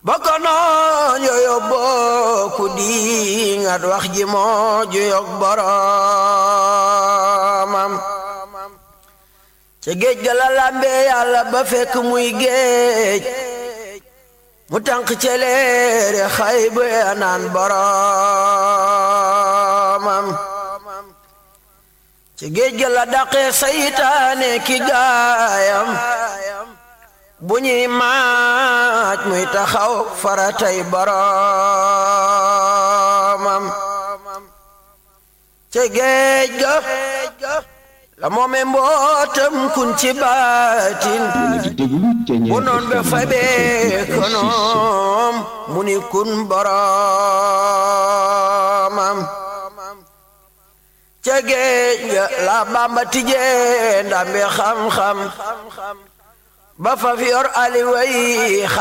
bokko noon yooyo bokku di ngat wax ji moo ju yog boromam ca géej ga la lambe yàlla ba fekk muy géej mu tànk celeere xay bu naan boromam ca géej ga la daqee saytaane ki gaayam bu ñuy maaj muy taxaw faratay boromam ca géej ga la moome mbootam kun ci baatin bu noon be fabee konoom mu ni kun boromam ca géej ga la bamba tijee ndambe xam-xam ba fa fi yor ali way